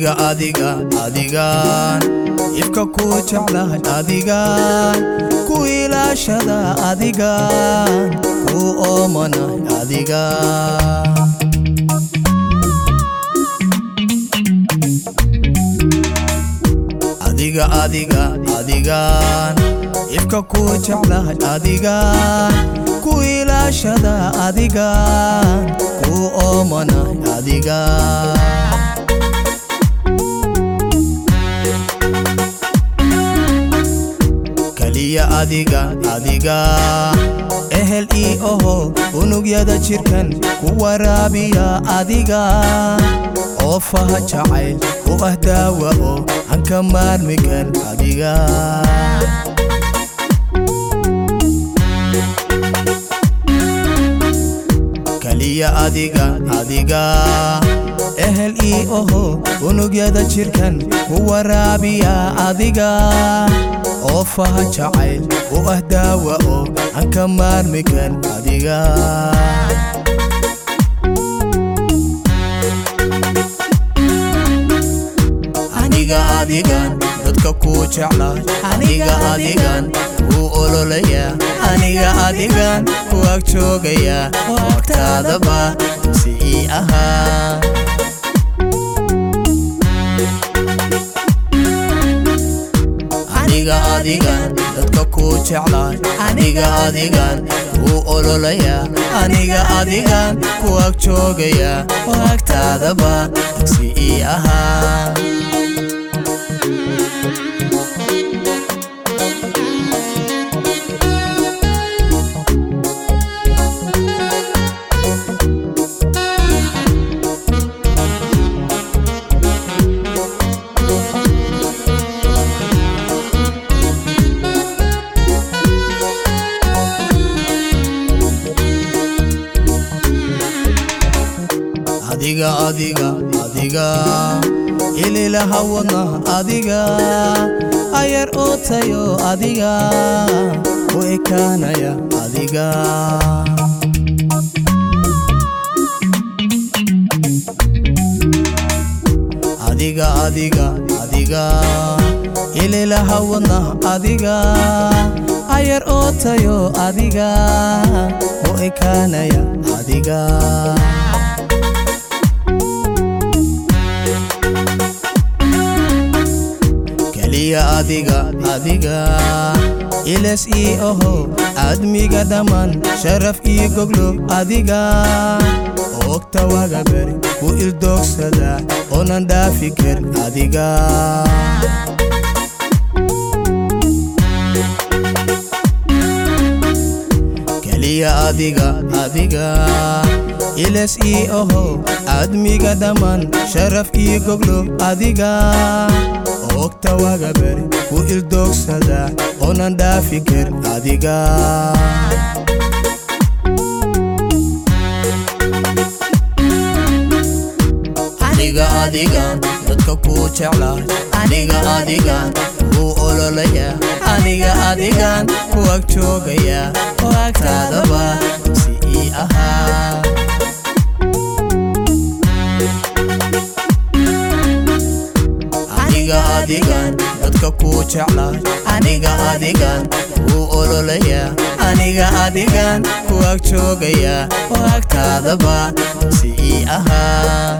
aniga adiga adigaan ifka ku jeclahay adigaan ku ilaashada adigaan ku oomanay adigaan adiga adiga adigaan ifka ku jeclahay adigaan ku ilaashada adigaan ku oomanay adigaan kaliya adiga adiga ehel ii oho unugyada jirkan ku waraabiya adiga oo faha jacayl u ah daawa oo aan ka maarmi kar adiga kaliya adiga adiga ehel ii oho unugyada jirkan ku waraabiya adiga oo faha jacayl u ah daawa oo aan ka maarmi kar adiga aniga adigan dadka ku jeclay aniga adigan wuu ololaya aniga adigan ku ag joogaya oo agtaadaba si ii ahaa aniga adigan dadka ku jeclay aniga adigan wuu ololaya aniga adigan ku ag joogaya oo agtaadaba si ii ahaa adiga adiga adiga ililaha wadnaha adiga ayar oo tayo adiga u ekaanaya adiga adiga adiga adiga ililaha wadnaha adiga ayar oo tayo adiga u ekaanaya adiga kaliya adiga adiga iles ii oho aadmiga dhammaan sharaf ii goglo adiga oogta waga beri ku ildoogsada oonan dhaafi kar adiga kaliya adiga adiga iles ii oho aadmiga dhammaan sharaf ii goglo adiga oogta waga beri ku ildoogsada oonan dhaafi kar adiga aniga adigan dadka ku jeclay aniga adigan wuu ololaya aniga adigan ku ag joogaya oo agtaadaba si ii ahaa aniga adigan dadka ku jeclay aniga adigan wuu ololaya aniga adigan ku ag joogaya oo agtaadaba si ii ahaa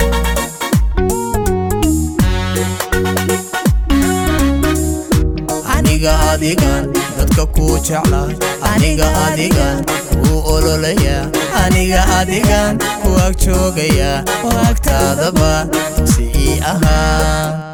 aniga adigan dadka ku jeclay aniga adigan wuu ololaya aniga adigan ku ag joogaya oo agtaadaba si ii ahaa